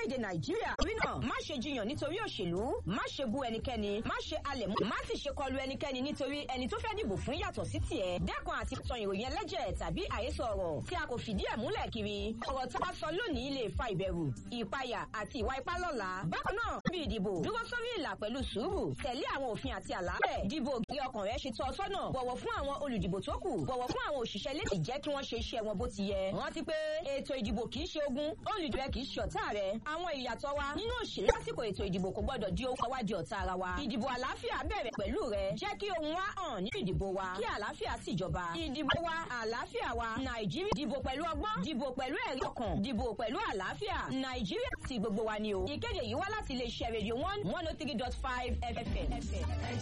lórílẹ̀‐èdè nàìjíríà torí náà má ṣe jiyàn nítorí òṣèlú má ṣe bú ẹnikẹ́ni má ṣe alẹ̀ mọ́ má sì ṣe kọlu ẹnikẹ́ni nítorí ẹni tó fẹ́ dìbò fún yàtọ̀ sí tiẹ̀ dẹ́kun àti tan ìròyìn ẹlẹ́jẹ̀ tàbí àhesọ ọ̀rọ̀ tí a kò fìdí ẹ̀ múlẹ̀ kiri ọ̀rọ̀ tá a sọ lónìí lè fa ìbẹ̀rù ìpayà àti ìwà ipá lọ́la bákan náà bí ìdìbò dúró sórí ìlà pẹ̀lú sùúrù tẹ̀lé àwọn òfin àti àlàálẹ̀ dìbò kí ọkàn rẹ ṣe tọ́ ọ sọ́nà bọ̀wọ̀ fún àwọn olùdìbò tó kù bọ̀wọ̀ fún àwọn òṣìṣẹ́ lè jẹ́ kí wọ́n ṣe iṣẹ́ wọn bó ti yẹ rántí pé ètò ìdìbò kì í ṣe ogun olùdìbò kì í ṣe ọ̀tá rẹ àwọn ìyàtọ̀ wa nínú òṣèlú lásìkò ètò ìdìbò kò gbọdọ̀ di ohun àwádìí ọ̀tá ara wa ìdìbò àlàáfíà bẹ̀rẹ̀ pẹ̀lú rẹ jẹ́ kí ohun wa hàn nínú ìdìbò wa kí àlàáfíà sì jọba ìdìbò wa àlàáfíà wa nàìjíríà dìbò pẹ̀lú ọgbọ́n dìbò pẹ̀lú ẹ̀rí ọkàn dìbò pẹ̀lú àlàáfíà nàìjíríà ti gbogbo wa ni o ìkéde yìí wá láti iléeṣẹ́ rédíò one one oh three dot five fm.